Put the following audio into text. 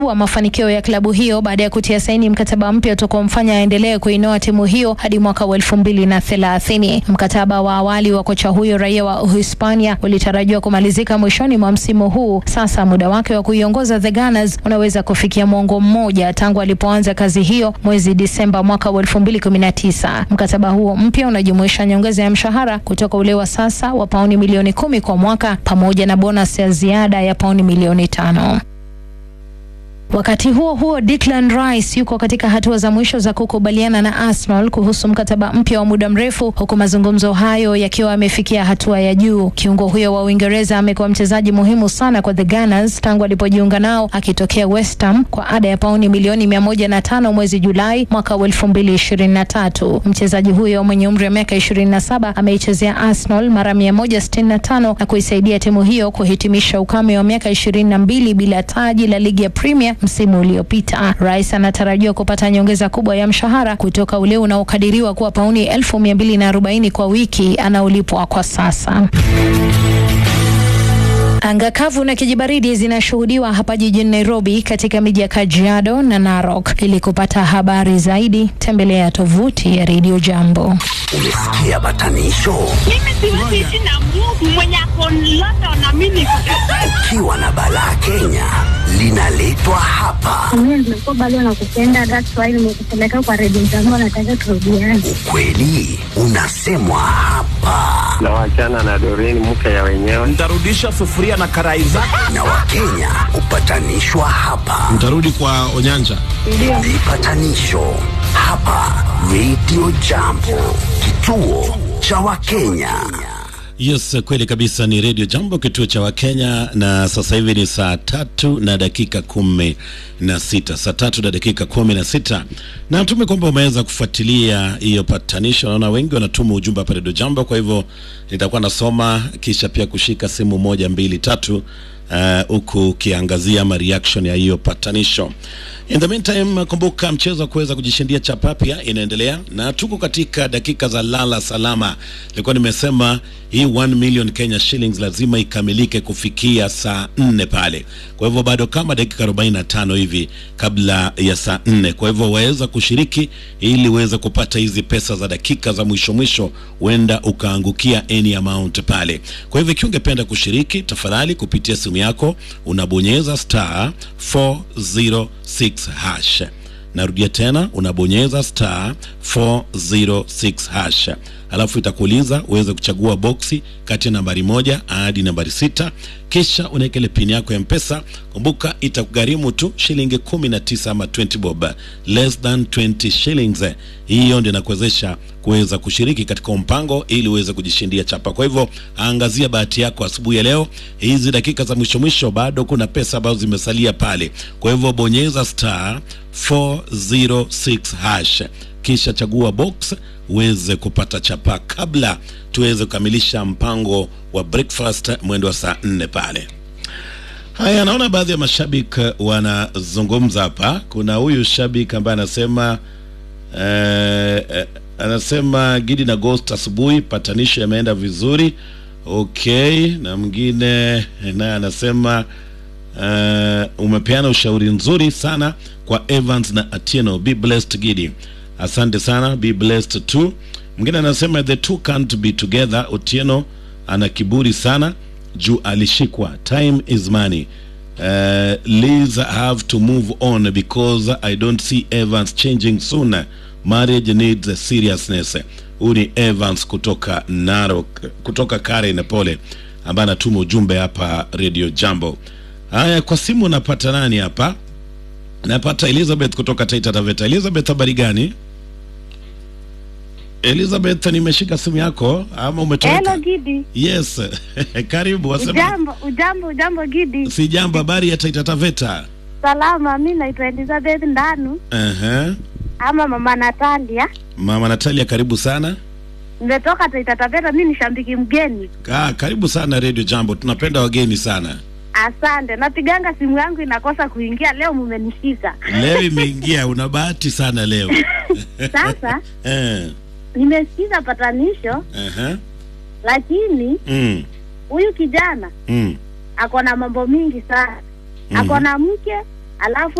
wa mafanikio ya klabu hiyo baada ya kutia saini mkataba mpya utakaomfanya aendelee kuinoa timu hiyo hadi mwaka wa elfu mbili na thelathini. Mkataba wa awali wa kocha huyo raia wa Uhispania ulitarajiwa kumalizika mwishoni mwa msimu huu. Sasa muda wake wa kuiongoza the Gunners unaweza kufikia mwongo mmoja tangu alipoanza kazi hiyo mwezi Disemba mwaka wa elfu mbili kumi na tisa. Mkataba huo mpya unajumuisha nyongeza ya mshahara kutoka ule wa sasa wa pauni milioni kumi kwa mwaka pamoja na bonus ya ziada ya pauni milioni tano. Wakati huo huo, Declan Rice yuko katika hatua za mwisho za kukubaliana na Arsenal kuhusu mkataba mpya wa muda mrefu, huku mazungumzo hayo yakiwa yamefikia hatua ya juu. Kiungo huyo wa Uingereza amekuwa mchezaji muhimu sana kwa the Gunners tangu alipojiunga nao akitokea West Ham kwa ada ya pauni milioni mia moja na tano mwezi Julai mwaka wa elfu mbili ishirini na tatu. Mchezaji huyo mwenye umri wa miaka ishirini na saba ameichezea Arsenal mara mia moja sitini na tano na kuisaidia timu hiyo kuhitimisha ukame wa miaka ishirini na mbili bila taji la ligi ya Premier msimu uliopita. Rais anatarajiwa kupata nyongeza kubwa ya mshahara kutoka ule unaokadiriwa kuwa pauni elfu mia mbili na arobaini kwa wiki anaolipwa kwa sasa. Anga kavu na kijibaridi zinashuhudiwa hapa jijini Nairobi katika miji ya Kajiado na Narok. Ili kupata habari zaidi, tembelea tovuti ya Radio Jambo. Umesikia batanisho? Mimi siwezi ishi na Mungu mwenye ako London na mimi niko Ukiwa na balaa Kenya linaletwa hapa. Mimi nimekuwa bado nakupenda, that's why nimekupeleka kwa redio zangu, nataka turudiane. Ukweli unasemwa hapa, na wachana na Doreen mke ya wenyewe. Nitarudisha sufuria na karai zako. na Wakenya hupatanishwa hapa. Mtarudi kwa Onyanja. Vipatanisho hapa Radio Jambo, kituo cha Wakenya. Yes, kweli kabisa, ni Radio Jambo, kituo cha Wakenya, na sasa hivi ni saa tatu na dakika kumi na sita saa tatu na dakika kumi na sita na natume kwamba umeweza kufuatilia hiyo patanisho. Naona wengi wanatuma ujumbe hapa Radio Jambo, kwa hivyo nitakuwa nasoma kisha pia kushika simu moja mbili tatu huku uh, ukiangazia ama reaction ya hiyo patanisho. In the meantime, kumbuka mchezo wa kuweza kujishindia chapa pia inaendelea na tuko katika dakika za lala salama. Nilikuwa nimesema hii 1 million Kenya shillings lazima ikamilike kufikia saa nne pale. Kwa hivyo bado kama dakika 45 hivi kabla ya saa nne. Kwa hivyo waweza kushiriki ili uweze kupata hizi pesa za dakika za mwisho mwisho, huenda ukaangukia any amount pale. Kwa hivyo ikiwa ungependa kushiriki, tafadhali kupitia simu yako unabonyeza star 406 hash. Narudia tena, unabonyeza star 406 hash, alafu itakuuliza uweze kuchagua boksi kati ya nambari moja hadi nambari sita, kisha unaeka ile pini yako ya Mpesa. Kumbuka itakugharimu tu shilingi 19 ama 20 bob, less than 20 shillings. Hiyo ndio inakuwezesha kuweza kushiriki katika mpango ili uweze kujishindia chapa. Kwa hivyo angazia bahati yako asubuhi ya leo. Hizi dakika za mwisho mwisho, bado kuna pesa ambazo zimesalia pale. Kwa hivyo bonyeza star 406 hash kisha chagua box uweze kupata chapa kabla tuweze kukamilisha mpango wa breakfast mwendo wa saa nne pale. Haya, naona baadhi ya mashabiki wanazungumza hapa. Kuna huyu shabiki ambaye anasema eh, eh, anasema Gidi na Ghost asubuhi patanisho yameenda vizuri. Okay, na mwingine naye anasema uh, umepeana ushauri nzuri sana kwa Evans na Atieno. Be blessed Gidi. Asante sana, be blessed too. Mwingine anasema the two can't be together. Otieno ana kiburi sana juu alishikwa. Time is money. Uh, Liz have to move on because I don't see Evans changing soon. Marriage needs a seriousness. Huyu ni Evans kutoka Narok, kutoka Karen pole, ambaye anatuma ujumbe hapa Radio Jambo. Haya, kwa simu napata nani hapa? Napata Elizabeth kutoka Taita Taveta. Elizabeth, habari gani? Elizabeth, nimeshika simu yako ama umetoweka? Hello Gidi. Yes, karibu. Wasema Ujambo, ujambo, ujambo Gidi. si jambo. Habari ya Taita Taveta? Salama, mi naitwa Elizabeth Ndanu Ehe. ama mama Natalia. Mama Natalia, karibu sana. Nimetoka Taita Taveta, mi ni shambiki mgeni. Ah, karibu sana Radio Jambo, tunapenda wageni sana. Asante. Napiganga simu yangu inakosa kuingia, leo mumenishika. Leo imeingia, una bahati sana leo. Sasa eh, nimesikiza patanisho, ehe. lakini Mm, huyu kijana mm. ako na mambo mingi sana. Ako na mke, alafu